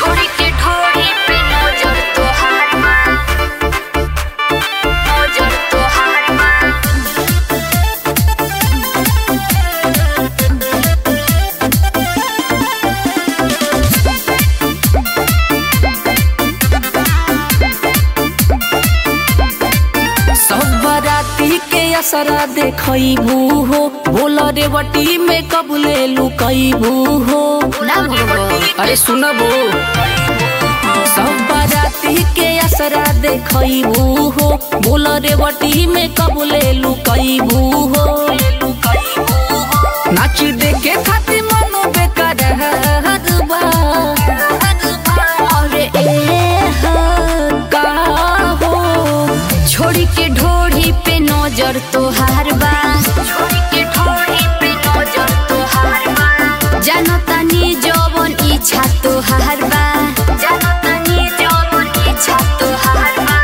छोड़ी के ठोड़ी पे नजर तोहार माँ नजर तोहार माँ सब बराती के असरा देखबू हो बोल रेवटी में कबले लुकबू हो ना भगवान अरे सुनबो सब बराती के असरा देखबू हो बोल रेवटी में कबले लुकबू हो नाच देखे खातिर मनो बेकार बा अरे ए का हो छोड़ी के ढोड़ी पे नजर तोहार बा छोड़ी के ढोड़ी पे नजर तोहार बा जानतानी जवन इच्छा तोहार बा जानतानी जवन इच्छा तोहार बा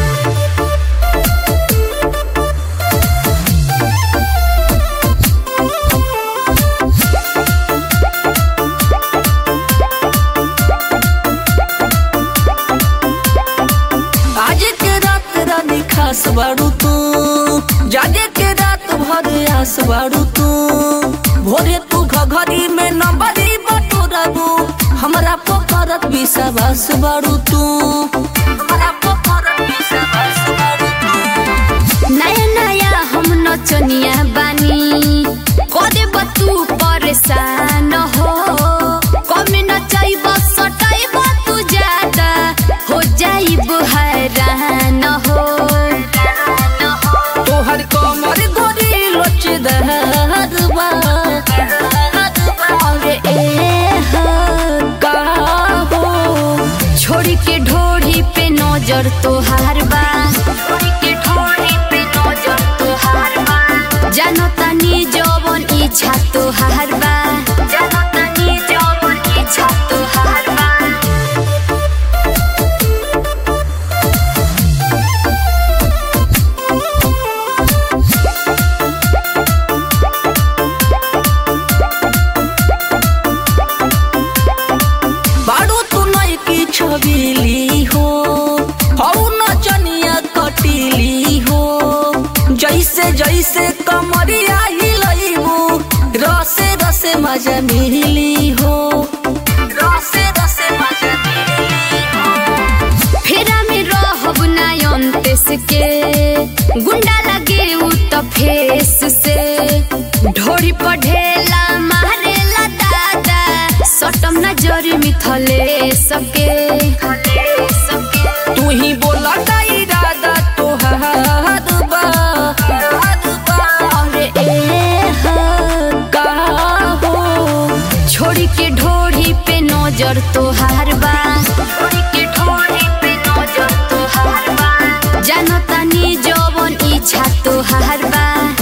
आज के रात रानी खास बाड़ू तू जागे के रात भर आस बाड़ू तू भोरे तू घघरी में नंबरी बटोरबू हमरा पोखरत विश्वास बाड़ू तू हमरा पोखरत विश्वास बाड़ू तू नया नया हम नचनिया बानी करे तू परेशान हो कमे नचाइब सटाइब तू ज्यादा हो जाइब हैरान हो तोहर कमर गोरी लोच दहरबा अरे ए का हो छोड़ी के ढोड़ी पे नजर तोहार बा छोड़ी के ढोड़ी पे नजर तोहार बा जानतानी जवन इच्छा तोहार बा जानतानी जवन इच्छा तोहार बा बाड़ू तू नई की छबीली हो हऊ नचनिया कटीली हो जैसे जैसे कमरिया हिलैबू रसे रसे मजा मिली हो रसे रसे मजा मिली हो फेरा में रहब ना अंतेस के गुंडा लगे उ त फेस से ढोड़ी पर ढेला मारेला दादा सटम नजर मिथले सके तू ही बोला का इरादा तोहार बा अरे ए का हो छोड़ी के ढोड़ी पे नजर तोहार बा छोड़ी के ढोड़ी पे नजर तोहार बा जानतानी जवन इच्छा तोहार बा